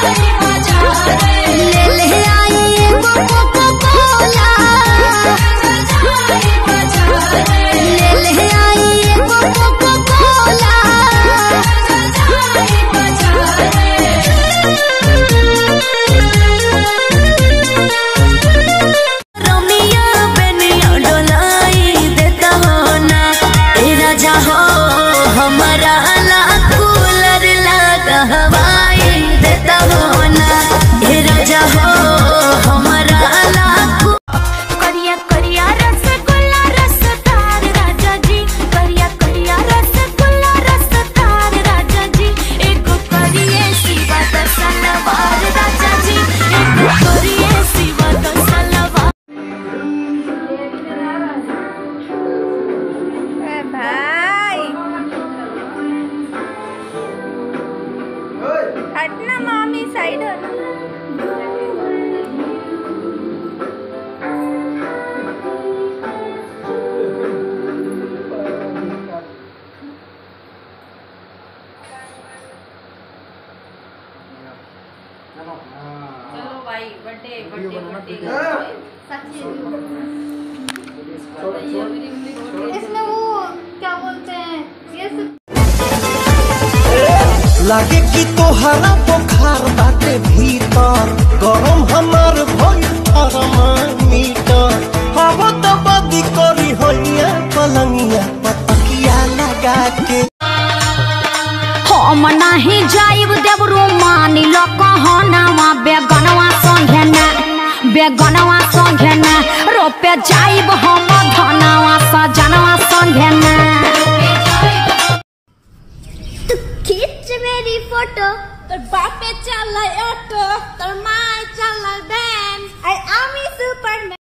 ले ले आई एगो कोको कोला ले ले आई एगो कोको कोला रोमियो बेनियो डोलाई देता हो ना ए राजा हो हमारा ला कूलर लगा हवाई देता हो ना ए राजा हो हमारा ला कू- करिया करिया रसगुल्ला रसदार राजा जी करिया करिया रसगुल्ला रसदार राजा जी एगो करिए सिवा द सलवार राजा जी एगो करिए सिवा द सलवार भाई हटना मामी साइड हो चलो भाई बर्थडे बर्थडे बर्थडे इसमें वो क्या बोलते हैं ये सब लागे कि तोहरा बुखार बाटे भीतर गरम हमार भइल थर्मामीटर हवा तो बदी करी होइया पलंगिया पतकिया लगा के हम नाही जाइब देवरू मानी लो कहनावा बेगनवा संगे ना बेगनवा संगे ना रोपे जाइब हम धनवा सजनवा संगे ना तू खींच मेरी फोटो तोर बापे चल ऑटो तोर माँ चल बैन आई आमी सुपरमैन